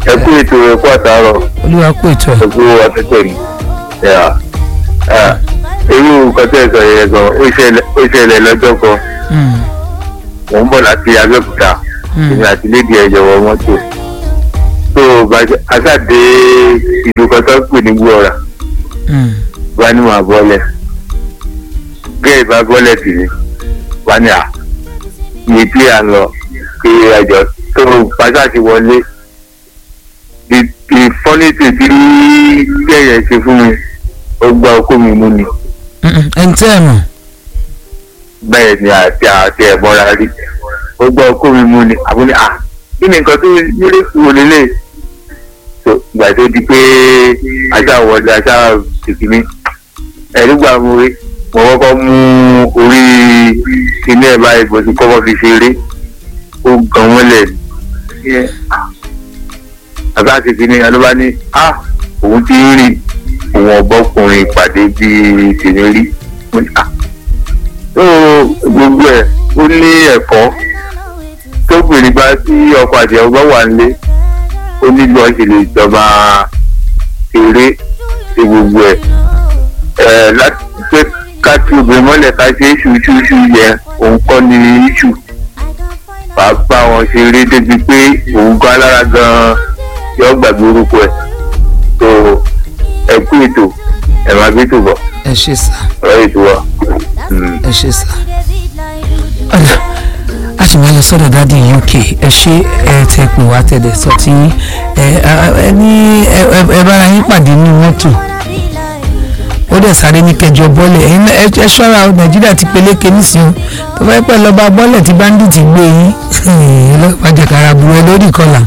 ẹ kú ètò ẹ̀kú àtàárọ̀ olúwa kú ètò ẹ̀. ẹ̀kú ọ̀tẹ̀tẹ̀ mi. irú nǹkan tẹ́ ẹ sọ yẹn gan ó ṣẹlẹ̀ ó ṣẹlẹ̀ lọ́jọ́ kan Mm, mò ń bọ̀ láti abẹ́òkúta mm, èmi àti lédi ẹ̀jọ̀ wọ mọ́tò tó aṣáde ìlú kan tó ń pè ní gbọ́ra mm. wá ní màá bọ́lẹ̀ gẹ́ẹ̀ bá bọ́lẹ̀ tì mí wá ní à iye tí à ń lọ kí ẹjọ́ tó pàṣẹ ti wọlé ìfọ́nìtì tí kẹ́yẹ̀ ṣe fún mi ó gba okó mi mú ni Mm, mm. ẹni tẹ́ ẹ mọ̀. bẹ́ẹ̀ ni àti àti ẹ̀mọ́ra rí ó gba okó mi mú ni àbúni à kí ni nǹkan tó nílé wò lélẹ̀ tó gbà tó di pé aṣá wọlé aṣá tìkíní ẹ̀rí gbà mú rí mo kọ́kọ́ mú orí kíní ẹ̀ báyìí bó ti kọ́kọ́ fi ṣeré ó gan wọ́n lẹ̀ ní àbá tìkíní alóbá ní à òun ti ń rìn òun ọ̀bọ́kùnrin ìpàdé bíi tèmi rí mo ní à ó gbogbo ẹ̀ ó ní ẹ̀kọ́ tóbìnrin bá tí ọkọ àti ọgbọ́n wà nílé ó ní bí wọ́n ṣe lè jọba eré ṣe gbogbo ẹ̀ ẹ̀ láti pé ká tí obìnrin mọ́lẹ̀ ká ṣe ṣùṣùṣù yẹn òun kọ́ ni iṣu wàá bá wọn ṣeré débi pé òun gan alára gan yọ gbàgbé orúkọ ẹ̀ tó ẹ kú ètò ẹ̀ máa gbé tó bọ̀ ẹ ṣe sá ọ̀rọ̀ ètò wa. Mm. ẹ ṣe sá. ọ̀dà a sì máa lọ sọ́dọ̀ dáàdi uk ẹ ṣe ẹ tẹ pé wá tẹ̀lé sọ tí ẹ ẹ ní ẹ ẹ- ẹ bára yín pàdé ní mọ́tò ó dẹ̀ sáré ní kẹjọ bọ́ọ̀lẹ̀ ẹ̀yin náà ẹ ẹ ṣọ́ra o nàìjíríà ti peléke nísìnyí tó bá yẹ pẹ́ lọ́ba bọ́ọ̀lẹ̀ tí báńdíìtì gbé yín ọlọ́pàá jàkàrà bu ẹ lórí ìkọlà.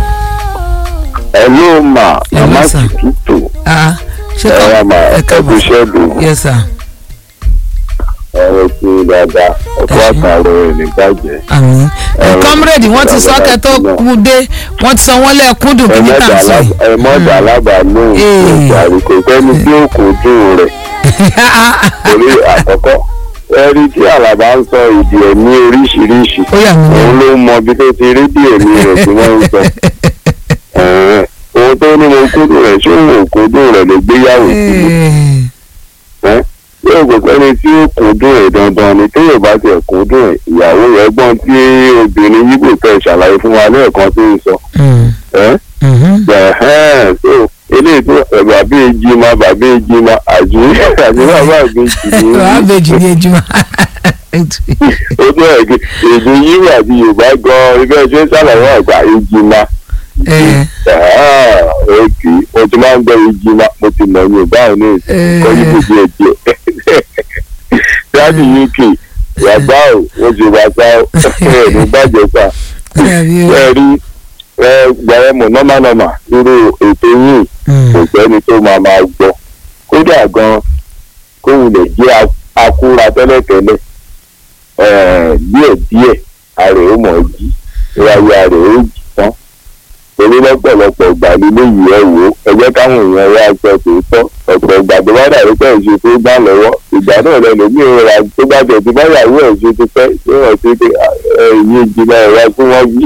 Hello ma Hello, mama sir. tutu Ah, ṣé ẹ wá ma ẹ ẹ káàbọ̀ kú iṣẹ́ dùn yes sir ọ̀rọ̀ tí dáadáa ọkọ̀ Ẹ ṣé. àtàrọ̀ ẹ̀ ní bàjẹ́. àmín Ẹ, kọ́mírèdì wọ́n ti sọ ìjọba kẹ́ tó náà. kú dé wọ́n ti sọ wọ́n lẹ́ẹ̀kún dùn kí ní tà ń sọ yìí. ẹ mọ̀dà alábàálóhùn Ee. ìjàrí kò sẹ́ni tí ó kò dùn rẹ̀ torí àkọ́kọ́ ẹ̀rí tí àlàbà ń sọ èdè ẹ̀ ní oríṣiríṣi ó yà mí òun lẹ́nu. ló mọ bí tó ti rí bí èmi rẹ̀ tí wọ́n ń sọ. Ẹ̀hẹ́n. ohun tó ní mo kúndùn rẹ̀ ṣé òun ò kúndùn rẹ̀ ló gbéyàwó sílé. ẹ́ yóò kò sẹ́ni tí ó kúndùn ẹ̀ dandan ni tí yóò bá tiẹ̀ kúndùn ẹ̀ ìyàwó rẹ̀ gbọ́n tí obìnrin yíbò tẹ̀ ṣàlàyé fún wa lẹ́ẹ̀kan tó ń sọ. ẹ́ ẹ̀hẹ́n so eléyìí tó ẹ̀ bàbá èjì ma bàbá èjì ma àjí àjí bàbá èjì ni wàá bèjì ní ejúmọ́. ó tó ẹ̀gẹ́ èdè yíwò àti yorùbá gan ibẹ̀ ṣe ń ṣàlàyé àgbà èjì ma òkè mo ti máa ń gbọ́ èjì ma mo ti mọ̀ yorùbá ò ní ìkọ́ yíbò díẹ̀ díẹ̀ dáàbì uk yàgbá ò wọ́n ti wá sá ẹ̀ ní bàjẹ́ sá ẹ rí ẹ gbẹ̀rẹ̀ mọ̀ nọ́mánọ́mà irú ètò yìí kò sẹ́ni tó máa máa gbọ́ kódà gan kóhun lè jẹ́ akúra tẹ́lẹ̀tẹ́lẹ̀ díẹ̀díẹ̀ àrè ó mọ̀ jí ìwáyé àrè ó jì tán torí lọ́pọ̀lọpọ̀ ìgbà nílé yìí ẹ wò ó ẹgbẹ́ káwọn èèyàn wá sọ tòótọ́ ọ̀pọ̀ ìgbà tó bá dàrú pé ìṣe tó gbà lọ́wọ́ ìgbà náà lẹ́nu ní ìrora tó bá jẹ̀ tí báyàwó ẹ̀ ṣe ti pẹ́ tí wọ́n ti pé ẹ̀yìn ìjìnlẹ̀ ẹ̀rọ tí wọ́n bí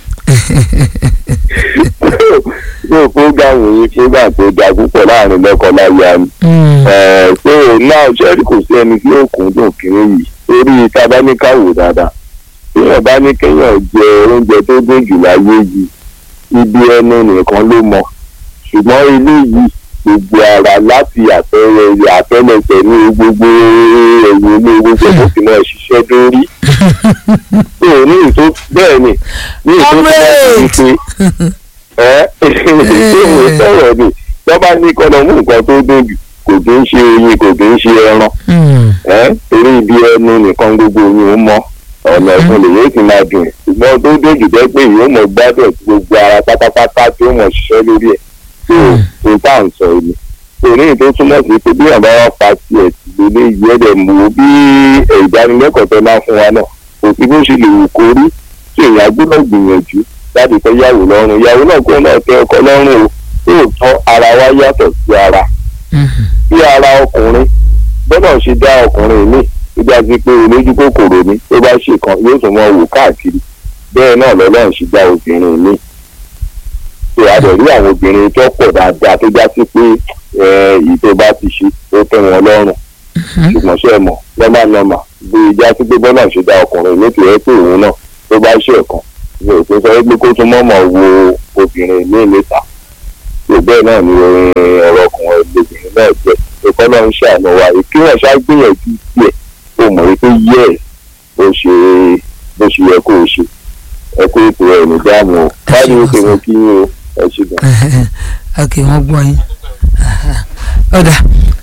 yóò fúgàmù yìí fúgà tó da púpọ̀ láàrin lọ́kọ-láya ni. so náà sẹ́ẹ̀rì kò sí ẹni tí yóò kún dùn kiri yìí torí tabaníkàwò dáadáa téèyàn bá ní kéèyàn jẹ oúnjẹ tó dùn jù láyé yìí ibi ẹnu nìkan ló mọ ṣùgbọ́n ilé yìí gbogbo ara láti àtẹrẹ àtẹlẹsẹ̀ ní gbogbo ẹ̀yìn ilé gbogbo tó fi náà ṣiṣẹ́ dórí. so ní ìtó bẹ́ẹ̀ ni ní ìtó tó bá ti ṣe ẹ ìṣòro sọ̀rọ̀ ni lọ́ba ní kọ́nà mú nǹkan tó dùn jù kò kí ń ṣe oyin kò kí ń ṣe ẹran ẹ torí ibi ẹnu nìkan gbogbo oyin ó mọ ọ̀nà ẹ̀fọn lè yóò ti máa dùn ṣùgbọ́n tó dùn jù jẹ́ pé yóò mọ̀ gbádùn gbogbo ara pátápátá tí ó mọ̀ ṣiṣẹ́ lórí ẹ̀ tó tó tá à ń sọ ẹni torí tó túmọ̀ sí pé bí àbá wa pa tiẹ̀ sí lélẹ́ yìí ẹ̀dẹ̀ mú bí ìdánilẹ́kọ̀ọ́ tó máa fún wa náà kò sí bó ṣe lè wù kó rí tí èèyàn gbọ́dọ̀ gbìyànjú láti fẹ́ yàwó lọ́rùn yàwó náà kó náà tẹ ọkọ lọ́rùn o lóòótọ́ ara wa yàtọ̀ sí ara bí ara ọkùnrin gbọ́dọ̀ ṣe dá ọkùnrin mi ìgbà tí pé olójú kòkòrò ni tó bá ṣe kan yóò tún mọ wò káàkiri bẹ́ẹ̀ náà lọ́lọ́run ṣe dá obìnrin mi tó a dẹ̀ dẹ̀ rí àwọn obìnrin tó pọ̀ dáadáa tó já sí pé èyí tó bá ti ṣe ó tẹ́ wọn lọ́rùn ṣùgbọ́n ṣe mọ̀ lọ́mà lọ́mà bí ìjà sí pé bọ́lá ṣe dá ọkùnrin ló ti rẹ́ pé òun náà tó bá ṣe ẹ̀kan ní òpin sọ pé kó tún mọ̀mọ́ wo obìnrin ní ìlẹ́ta tó bẹ́ẹ̀ náà ni ọ̀rọ̀ ọkùnrin lóbìnrin náà jẹ́ ìkọ́ náà ń ṣàánú wa kí wọ́n ṣá gbìyànjú díẹ̀ ó mọ̀ wípé yẹ́ bó ṣe bó ṣe yẹ kó o ṣe ẹ kó ètò ẹ̀ ní dáàmú o báyìí ó ṣe wọn kí yín o ẹ ṣe gan. ok wọ́n gbọ́ yín ọ̀dà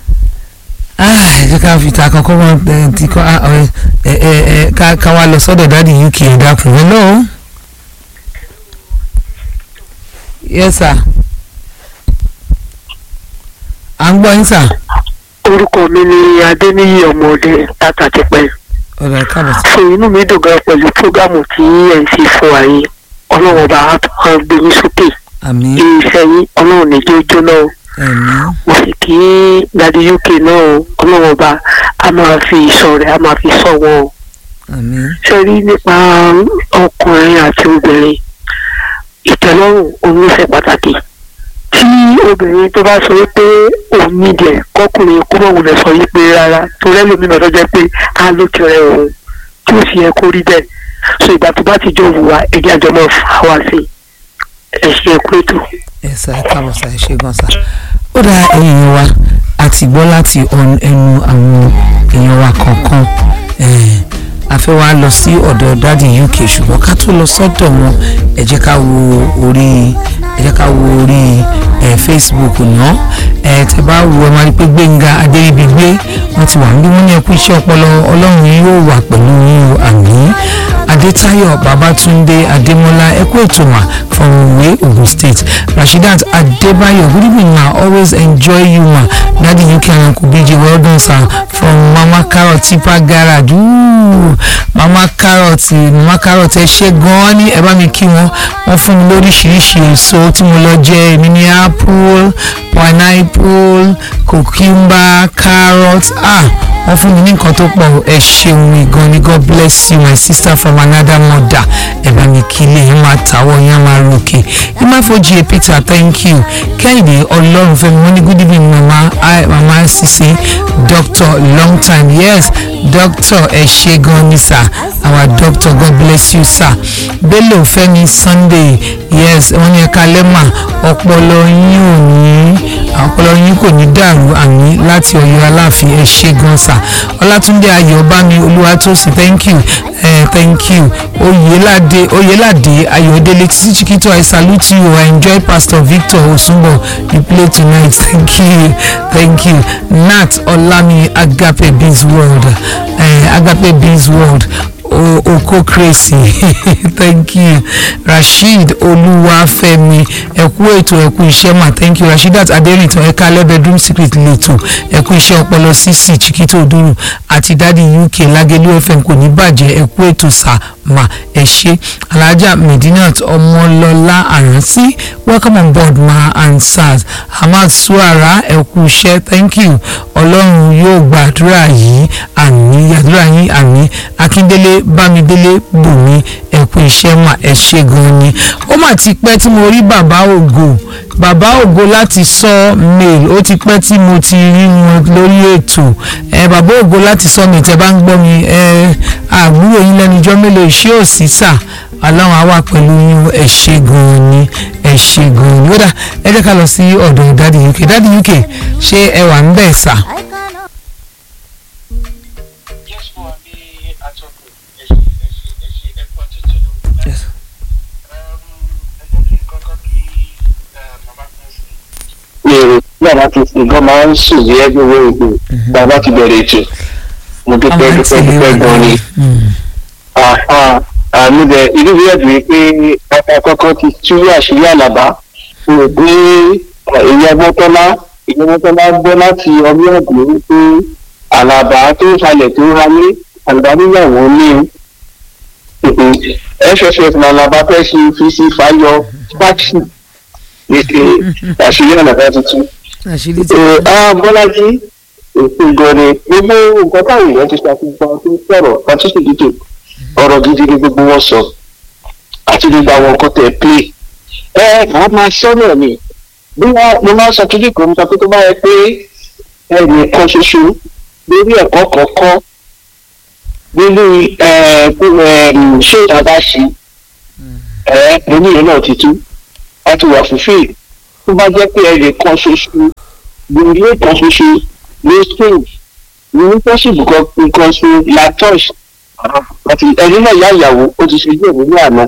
ẹ jẹ́ ká fi ta àkọ́kọ́ wọn ti kọ́ ẹ ẹ ẹ ká wá lọ sọ́dọ̀ dáàdi uk ẹ̀ dákun hello. yes sir à ń gbọ́ yín sà. orúkọ mi ni adéníyí ọmọdé tata ti pẹ́. ọ̀rọ̀ káàbọ̀ sí. so inú mi dùn gan pẹ̀lú prógámù tí ẹ̀ ń fi fún wa yìí ọlọ́run ọba á gbé yín sókè àmín iṣẹ́ yín ọlọ́run ní jẹ́ jóná o àmín mo sì kí dadi uk náà o ọlọ́run ọba a máa fi ìṣọ́ rẹ̀ a máa fi ṣọ́ wọn o àmín ṣe rí nípa ọkùnrin àti obìnrin ìtẹ́lọ́rùn òun ló ṣe pàtàkì tí obìnrin tó bá sọ pé òun nídìí ẹ̀ kọkùnrin kó mọ̀ wùlẹ̀ sọ wípé rárá tó rẹ́ lómi náà tó jẹ́ pé á ló ti rẹ òun tí ó sì yẹ kó rí bẹ́ẹ̀ so ìgbà tó bá ti jọ wùwà ẹ̀jẹ̀ àjọ máa fà wá sí ẹ̀ ṣe ẹ̀kú ètò. ẹ sà ẹ káàbọ̀ sà ẹ ṣe gan sà ó dá ẹ̀yin wa àti gbọ́ láti ọ̀n- ẹnu àwọn èèyàn wa kọ̀ọ̀kan eh, a fẹ́ wá lọ sí ọ̀dọ̀ dáàdi uk ṣùgbọ́n ká tó lọ sọ́dọ̀ wọn ẹ jẹ́ ká wo orí ẹ jẹ́ ká wo orí eh, facebook náà ẹ tẹ bá wo ẹ máa rí pé gbẹ̀ngà adéríbigbé wọ́n ti wà níbí wọ́n ní ẹkú iṣẹ́ ọpọlọ ọlọ́run yóò wà pẹ̀lú yín o àmín adétayọ̀ babatunde adémọ́lá ẹkú ètò mà from Owe Ogun State Rashidat Adebayo good evening ma always enjoy you ma daddy UK and uncle BJ well done sir from Mama Carrot Tipa Garage Ooh, Mama Carrot Mama Carrot ẹ ṣe gan-an ní ẹ bá mi kí wọn wọ́n fún mi lóríṣiríṣi èso tí mo lọ jẹ èmi ní apple pineapple cucumber carrot ah wọ́n fún mi ní nǹkan tó pọ̀ ẹ ṣeun mi gan ni God bless you my sister from another mother ẹ bá mi kí ilé yín máa tàwọ̀ yín á máa ròkè ìmáfojì peter thank you kẹ́hìndé ọlọ́run fẹ́mi wọ́n ní good evening mama hi mama sise doctor long time yes doctor ẹ ṣe gan ni sir our doctor God bless you sir bello fẹ́mi sunday yes wọ́n ní ẹ̀ka lẹ́mà ọpọlọ yín ò ní ọpọlọ yín kò ní dàrú àmì láti ọ̀yọ́ aláàfin ẹ ṣe gan sir ọlátúndé ayọ̀bámi olúwatósìn thank you eh, thank you oyelade oyelade ayọ̀délé títí chiquito i salute you i enjoy pastor victor osunbo you play tonight thank you thank you nat olami agape biz world eh, agape biz world o oko crazy thank you rasheed olúwàfẹ́mi ẹkú ètò ẹkú iṣẹ́ mà thank you rasheedat aderintan ẹka alẹ́ bedroom secret lẹ́tọ̀ ẹkú iṣẹ́ ọpọlọ cc chiquito oduru àti dadi uk lagelu fm kò ní bàjẹ́ ẹkú ètò sà mà ẹ ṣe alhaja medinat ọmọlọlá àránsí welcome on board ma and sars hamad suara ẹkú iṣẹ́ thank you ọlọ́run yóò gbàdúrà yìí àmì àdúrà yín àmì akíndélé bámidélé bùnmi ẹkú iṣẹ́ mà ẹ ṣe gan ni ó mà ti pẹ́ tí mo rí bàbá ògo bàbá ògo láti sọ mail ó ti pẹ́ tí mo ti rí wọn lórí ètò ẹ bàbá ògo láti sọ mail tẹ́ bá ń gbọ́ mi ẹ àbúrò yín lẹ́nujọ́ mélòó ìṣe òsì sà aláwọn á wà pẹ̀lú yín ẹ ṣe gan ni ẹ ṣe gan ni ó dà ẹ jẹ́ ká lọ sí ọ̀dọ̀ dádì uk dádì uk ṣé ẹ wà ń bẹ̀ sà. Yes, for the atọ́kùn ẹ̀ṣẹ̀ ẹ̀ṣẹ̀ ẹ̀ṣẹ̀ ẹ̀kọ́ tuntun ló ń bá. Yes. Ẹjọ́ kí n kọ́kọ́ kí bàbá kan sí. èrò bàbá ti sìn gan máa ń sùn ní ẹgbẹ́ owó ìgbò bàbá ti bẹ̀rẹ̀ ètò mo dúpẹ́ dúpẹ́ dúpẹ́ gan ni àmì bẹ ìlú bí ẹ̀dùn pé ọkọ̀ àkọ́kọ́ ti tú àṣírí àlàbá mo rò pé èyí agbọ́tọ́lá èyí agbọ́tọ́lá gbọ́ láti ọdún ọ̀gbìn wípé àlàbá tó ń falẹ̀ tó ń halé àlàbá níyàwó ní sss làlàbá fẹ́ ṣe fi sí fàyọ fáṣì ètè àṣírí àlàbá tuntun àṣírí ti ẹ á bọ́lájí ètò ìgọ̀rẹ gbogbo nǹkan táwọn èèyàn ti ṣàfihàn tó sọ̀rọ̀ àtúnṣe dídò ọ̀rọ̀ gidi ni gbogbo wọn sọ àti gbogbo àwọn nǹkan tẹ̀ pé ẹ màá máa sọ́nà mi bí wọ́n mo máa sọ kíkì kan sọ pé tó bá yẹ pé ẹnìkan ṣoṣo lórí ẹ̀kọ́ kọ̀ọ̀kan nínú ṣé ìjọba ṣe ẹ mo ní ìyẹn náà ti tú a ti wà fúnfẹ́ tó bá jẹ́ pé ẹnìkan ṣoṣo lórí ẹ̀kan ṣoṣo ló stage ní pọ́sibù kan nǹkan ṣe latosh àti ẹni náà yá ìyàwó ó ti ṣe díẹ̀ nínú àná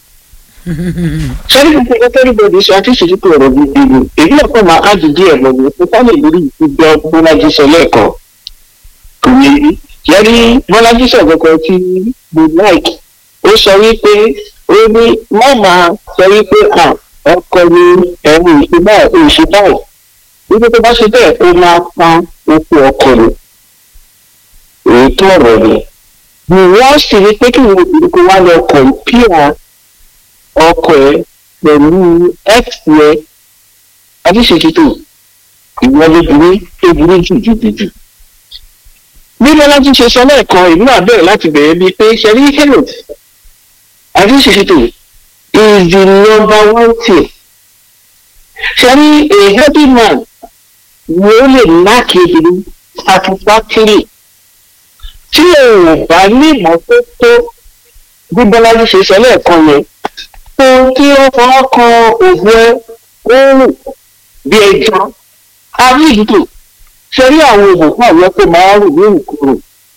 sẹ́ni gbogbo ẹgbẹ́ everybody ṣe àti ìṣèjú pé ọ̀rọ̀ gidi ni èyí náà kọ́ máa ájú díẹ̀ lọ ní pé sálẹ̀ lórí ìgbẹ́ bọ́lájí sọ lẹ́ẹ̀kan kò ní yẹrí bọ́lájí sọ kankan tí mo like ó sọ wípé ó ní má máa sọ wípé à ọkọ ni ẹ̀rù ìṣe báyìí ìṣe báyìí wípé tó bá ṣe bẹ́ẹ̀ ó máa pa oko ọkọ ni èyí tó ọ̀rọ̀ ni wọ́n sì rí pé kí wọ́n kò wá lọ kọ̀ǹpìà ọkọ ẹ pẹ̀lú x yẹ adíṣètìtò ìwọ lóbìnrin tó burú jù jù jù jù. bí bọ́lájí ṣe sọ lẹ́ẹ̀kan ìlú náà bẹ̀rẹ̀ láti bẹ̀rẹ̀ bíi pé ṣẹ̀rí health adíṣètìtò is the number one thing. ṣẹ̀rí a healthy man ni ó lè láàkì obìnrin satisfactory tí èèyàn bá ní ìmọ́tótó bí bọ́lájí ṣe sọ lẹ́ẹ̀kan yẹn ohun tí ó fọwọ́ kan òògùn ẹ oòrùn bí ẹjọ́ àrí ìdúró ṣe rí àwọn oògùn fún àwọn tó máa rùn ní ìkúrò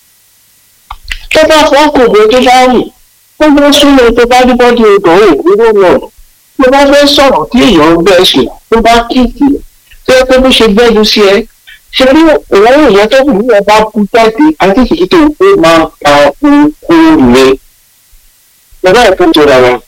tó bá fọwọ́ kan òògùn tó bá rùn tó bá súnmọ́ tó bá ní bọ́dí ọdọ̀ òwúrọ̀ náà tó bá fẹ́ sọ̀rọ̀ tí èèyàn ń bẹ́ sùn tó bá kíkì tó yẹ pé bó ṣe gbẹ́jú sí ẹ ṣe rí òun ìyẹn tó kù ní ọba kú jáde àti ìṣèjì tó ó máa pa òun rẹ̀ lọ́dọ̀ ẹ̀kọ́ tó ra wọn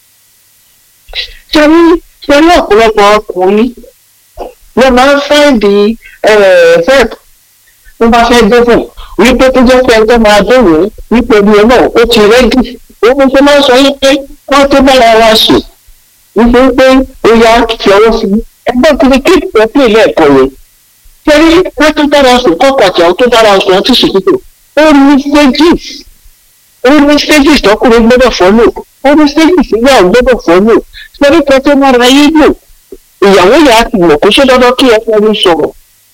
ṣẹ́rí ṣẹ́rí ọ̀pọ̀lọpọ̀ ọkùnrin ló máa ń fáìdì fẹ́ẹ̀p tó bá fẹ́ dẹ́fọ̀ wípé tó jẹ́ pé ẹjọ́ máa dẹ̀wọ̀ wípé ẹbí ẹ náà ó ti rẹ́dì òun tó máa ń sọ wípé wọ́n tó bára wa sùn wípé pé ó yá fi ọwọ́ sí i ẹgbẹ́ kiri kí ìpẹ́ pè lẹ́ẹ̀kọ́ yẹn ṣẹ́rí wọ́n tó dára sùn kọ́kọ́ àti àwọn tó dára sùn ọtí ṣètìtò ó ní stages ó ní stages tọkùnrin gbọ́dọ̀ fọ́lò ó ní stages ìyá gbọ́dọ̀ fọ́lò torí kan tó máa ra yé lò ìyàwó yà á ti mọ̀ kó ṣe dandan kí ẹ fẹ́ mi sọ̀rọ̀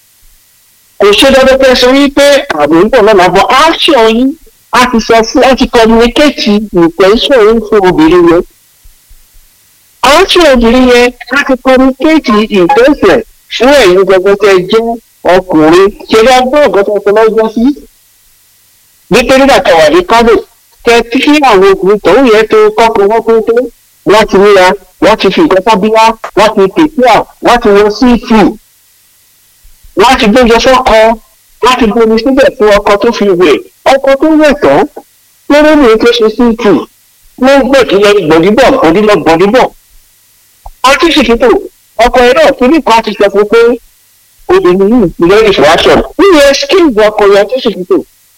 kò ṣe dandan pé sọ wípé àmì ń bọ̀ lọ́nà bọ̀ action yín a ti sọ fún ẹ ti communicate intention yín fún obìnrin yẹn action obìnrin yẹn a ti communicate intention fún ẹ̀yin gbogbo tẹ jẹ́ ọkùnrin ṣe bá gbọ́ ọ̀gá tó ṣe lọ́jọ́ sí nítorí bàtà wà ní kánò tẹ tí kí àwọn obìnrin tòun yẹn tó kọ́kọ́ wọ́n pé tó wọ́n ti ríra wọ́n ti fi nǹkan sábíyá wọ́n ti tètè à wọ́n ti wọ síìtì wọ́n ti gbóúnjẹ fọ́kọ wọ́n ti bomi síbẹ̀ fún ọkọ tó fi wẹ̀ ọkọ tó wẹ̀ tán lórí mi tó ṣe síìtì ló ń gbòdìlọ gbòdìbọ̀ gbòdìlọ gbòdìbọ̀ ọtí ṣìkìtò ọkọ ẹ̀ náà kíní kan ti sọ fún pé obìnrin yìí ìpínlẹ̀ ìfọwọ́sọ̀ níyẹn skills ọkọ yẹn ọtí ṣìkìtò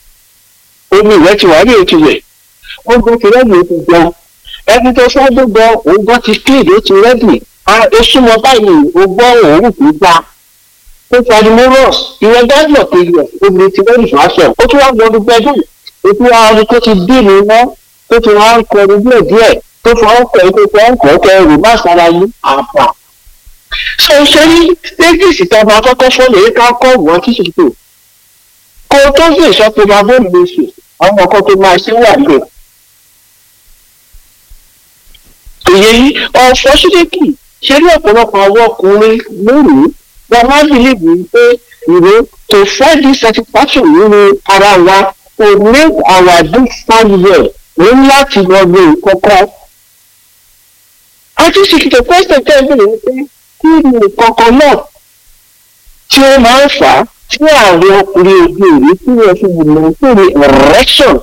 omi ìwẹ̀ ti wà ní ètò rẹ̀ ó gbọ́ ti rẹ́ẹ̀dì ètò gan ẹni tó fẹ́ gbogbo òun gbọ́ ti clean ó ti rẹ́dì oṣù mọ báyìí o gbọ́ òórùn tó gbá ó ti adimorous ìwọ̀n dájọ́ tó yẹ obìnrin ti rẹ́dì fún aṣọ ó tún wá gbọ́ ọdún gbẹ́dùn ó tún wá ọdún tó ti dín ní iná tó ti wá ń kọrin díẹ̀ díẹ̀ tó fi wọ́n kọ̀ ẹ́ tó fi wọ́n kọ̀ ẹ́ kẹ́ ẹrù má sára yín àpà. ṣé o ṣe ní stages ìtọ́ba akọ́kọ́ fọ́ọ̀lù yìí ká kọ́ wọ́n kí ṣètò kó o tó sì sọ pé máa bóòlù oṣù àwọn ọkọ tó máa ṣe wà lè òye yìí unfortunately ṣe ní ọ̀pọ̀lọpọ̀ àwọn ọkùnrin lónìí wọn máa ń believe pé ìwé to find this satisfaction nínú ara wa to make our day stand well ní láti lọ lo nǹkan kan. àti ṣèkìtò question tẹ́ ẹ bèrè wípé kí ni nǹkan kan náà tí ó máa ń fà á tí àwọn ọkùnrin òde òní tí wọ́n fi mọ̀ pé ní erection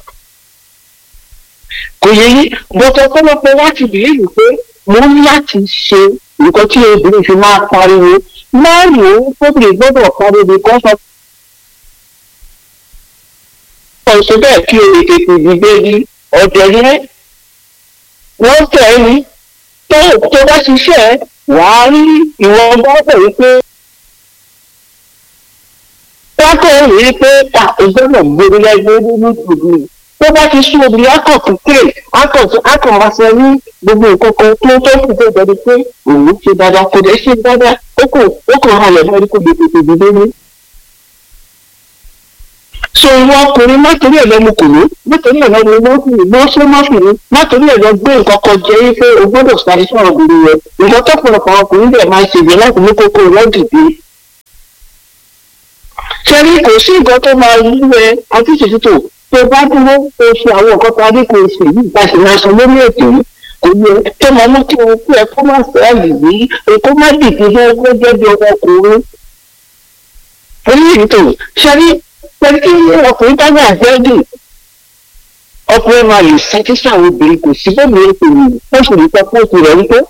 kò yẹ yí bọ́tọ̀ ọ̀pọ̀lọpọ̀ láti bìlíìfù pé mo ní láti ṣe nǹkan tí obìnrin fi máa pariwo máa lò ó tóbìnrin gbọ́dọ̀ pariwo kan sọ. wọ́n ṣe bẹ́ẹ̀ kí o lè tètè dìde ní ọ̀dẹ̀ yẹn wọ́n tẹ̀ ẹ́ ní tó tó bá ṣiṣẹ́ wàá rí ìwọ̀n bá bẹ̀ wípé wọ́n kọ́ rí i pé ta ìgbọ́dọ̀ gbórí lẹ́gbẹ́ nínú ìtòbí tó bá ti sún obìnrin akọ̀ kékeré akọ̀ akọ̀ máa sọ ní gbogbo nǹkan kan tó tó kù tó jẹ́ pé òun ṣe dáadáa kò dẹ̀ ṣe dáadáa ó kò ó kò halẹ̀ lórí kò gbèsè gbèsè ní. so ìwọ ọkùnrin látòrí ẹ̀ lọ́mú kùnú látòrí ẹ̀ lọ́mú lọ́kùnrin lọ́ sọ mọ́fìnrin látòrí ẹ̀ lọ gbé nǹkan kan jẹ́ wípé o gbọ́dọ̀ sáré sọ̀rọ̀ obìnrin rẹ̀ nǹkan tó pọ̀lọpọ̀ ọkùnrin rẹ̀ máa ṣègbè láti mú kókó rẹ̀ dìde sẹ́rí kò sí nǹkan tó máa ń wẹ àtúnṣetútò tó bá dúró tó ṣe àwọn nǹkan tó adé kò ṣe yìí bá ṣe máa sọ lórí ètò yìí kò yẹ tó máa mú kí o kú ẹ kó má fẹ́ àgbègbè èkó má dìde fẹ́ kó jẹ́ bí ọmọkùnrin. orí ètò sẹ́rí pẹ̀lú kí ọkùnrin bá ní àjẹ́dì ọkùnrin máa lè satisfy àwọn obìnrin kò sí bẹ́ẹ̀ ni ètò yìí wọ́n sì lè sọ fún òkú rẹ̀ wípé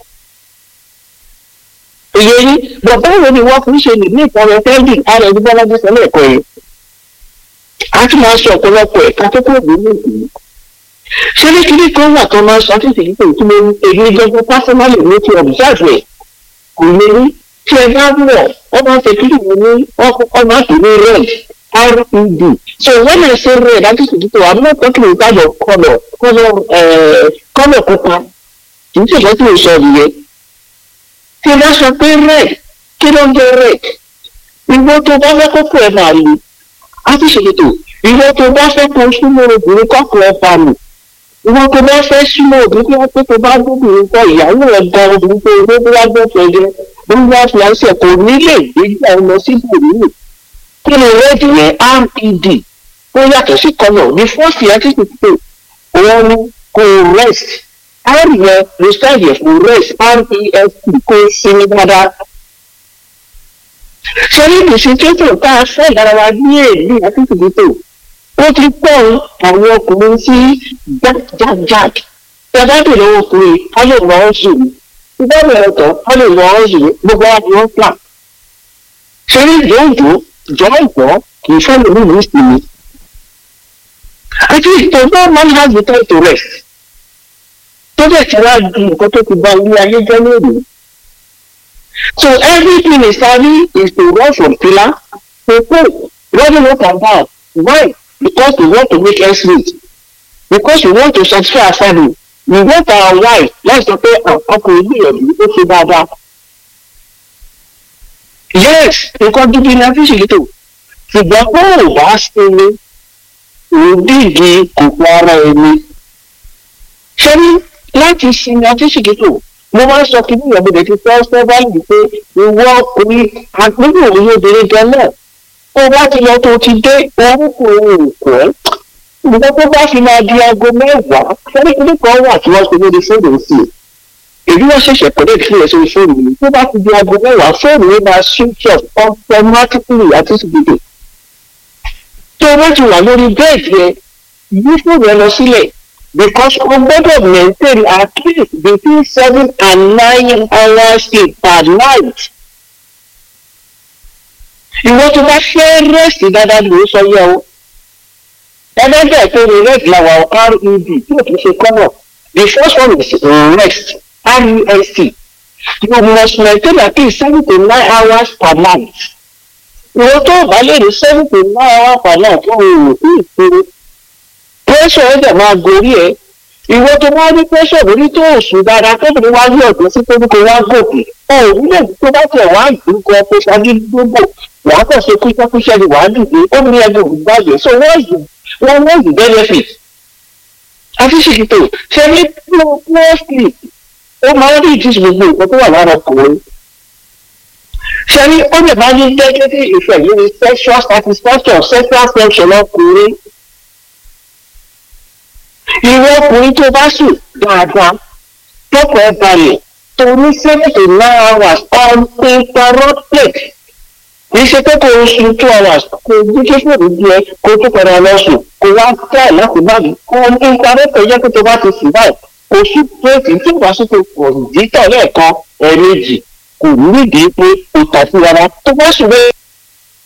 ìyẹ yín bàbá wo ni wọ́n fi ń ṣe lè ní ìtàn rẹ̀ tẹ́lẹ̀ ara ẹni bọ́lá jẹ́ sẹ́lẹ̀ ẹ̀kọ́ yẹn. a ti máa sọ ọ̀pọ̀lọpọ̀ ẹ̀ka tó kúrò nínú ìlú. ṣé ní kíní kan wà tó máa sọ títí yìí pé kí ló ń èyí gbogbo pásánálì ní ti ọ̀bùsáàfù ẹ̀ kò lè rí tí ẹ bá wọ̀ wọ́n máa ń ṣe kílì mi ní wọ́n kọ́kọ́ máa pè ní red red so when i say red i just need to i'm not talking in terms of colour colour colour pupa kì í ṣe ìṣẹ́ tí mo sọ nìyẹn tí bá sọ pé red kí ló ń jẹ red ìwọ tó bá fẹ́ kókó ẹ̀ máa lu á ti ṣètò ìwọ tó bá fẹ́ kó súnmọ́ obìnrin kọ́kọ́ ẹ̀ bá lù ìwọ tó bá fẹ́ súnmọ́ obìnrin tó pé tó bá gbóbìnrin kọ ìyàwó ẹ̀ ga obìnrin tó ilé bí wá gbọ́ fẹ́jẹ́ bí wá fi àṣẹ kò nílé ìgbéjà ẹ lọ sí bòmíì kí ni red yẹn red ó yàtọ̀ sí kọlọ̀ ní fọ́ọ̀sì ẹ̀ ti ṣètò òun ni kò rest r yẹn research yẹn fún rest rest kó sinmi dáadáa. ṣé ní ìṣètò tá a fẹ́ lára wa ní èlé àtúntò ó ti pọ̀ àwọn ọkùnrin sí jákjákják tí a bá bèrè owó ọkùnrin a lè lọ ọ́ sùn tí bá bẹ̀rẹ̀ tán a lè lọ ọ́ sùn gbogbo wa ni wọ́n fà. ṣé ní ìjọ́jọ́ jọ́ ìgbọ́ kì í fẹ́ lómi ní ìsinmi. àti ìtọ́jú man has the time to rest tó dẹ̀ ti wá di nǹkan tó ti ba ilé ayé jẹ́ lónìí. So everything is study is to run from pillar to pole, running up and down. Why? Because we want to make ends meet. Because we want to satisfy our family. We want our wife láì sọ pé ọkùnrin gbìyànjú ó ṣe dáadáa. Yes, nǹkan gidi ni a fi ṣèlétò. Ṣùgbọ́n bó o bá sinmi, òdìdí kòkó ara ẹni. Ṣé ní láti sinmi àtúnṣìkìtò mo máa ń sọ kí níyàn mo lè ti fẹ́ fẹ́ báyìí pé ìwọ ọkùnrin àgbébò òye obìnrin gan náà tó bá ti lọ tó ti dé orúkọ ohun òkú ẹ nǹkan tó bá fi máa di aago mẹ́wàá fẹ́rẹ́ kíní kan wà tí wọ́n ṣe lórí fóònù sí i èyí wọ́n ṣẹ̀ṣẹ̀ pẹ̀lú ìfilẹ̀ sórí fóònù mi tó bá ti di aago mẹ́wàá fóònù yẹn máa switch off automatically àtúnṣìkìtò tó bá ti wà lórí bẹ́ẹ̀dì yẹn yí fóònù ẹ lọ sílẹ̀ because o gbọ́dọ̀ maintain at least between seven and nine hours sleep per night. ìwọ tó bá fẹ́ rest dáadáa ló sọ yẹ o. ẹlẹ́dẹ̀ tó ní rest làwọn red tí o kì í ṣe kọ́nà the first one is rest rest you must maintain at least seven to nine hours per night. ìwọ tó bá lè rí seven to nine hours per night fún òun sí ìṣòro pẹ́sọ̀ ẹ̀ dẹ̀ máa gorí ẹ̀ ìwọ tó wá ní pẹ́sọ̀ lórí tó òsùn dáadáa tóbi wá ní ọ̀dọ́ sí tóbi wá gòkè òun lè tó bá tẹ̀ wá ìdúkọ pé ṣáájú gbogbo wàá kàn ṣe kúṣẹ́kúṣẹ́ ni wàá dìde ó ní ẹgbẹ́ ògbàgbé so wọ́n yìí wọ́n wọ́n yìí benefit. àfíṣèkìtò ṣe ní mostly ó máa ń rí ìdí gbogbo nǹkan tó wà lára ọkùnrin. ṣe ní ó lè máa ní negative effect lórí sexual satisfaction sexual function ọkùnrin ìwọ ọkùnrin tó bá sùn dáadáa tọkọ ẹ balẹ̀ tó ní seven to nine hours uninterrupted kì í ṣe pé kò sùn two hours kò ní kí fòrò díẹ̀ kò tún padà lọ sùn kò wá tẹ̀ láti bá mi uninterrupted yẹ kó tó bá ti sùn báyìí kò sùn péètì tí ìwà sùn tó pọ̀ dítọ̀ lẹ́ẹ̀kan ẹ̀ẹ̀mejì kò nídìí pé kò tà sí rárá tó bá sùn bẹ́ẹ̀